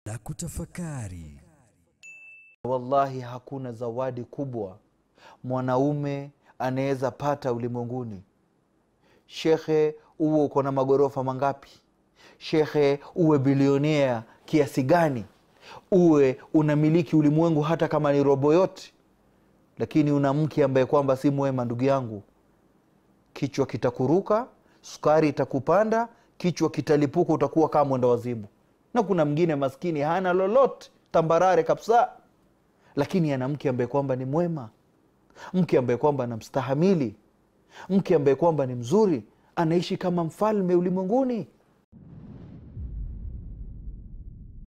na kutafakari. Wallahi, hakuna zawadi kubwa mwanaume anaweza pata ulimwenguni. Shekhe, uwe uko na magorofa mangapi? Shekhe, uwe bilionea kiasi gani? Uwe unamiliki ulimwengu hata kama ni robo yote, lakini una mke ambaye kwamba si mwema, ndugu yangu, kichwa kitakuruka, sukari itakupanda, kichwa kitalipuka, utakuwa kama mwenda wazimu. Na kuna mwingine maskini hana lolote, tambarare kabisa, lakini ana mke ambaye kwamba ni mwema, mke ambaye kwamba anamstahamili, mke ambaye kwamba ni mzuri, anaishi kama mfalme ulimwenguni.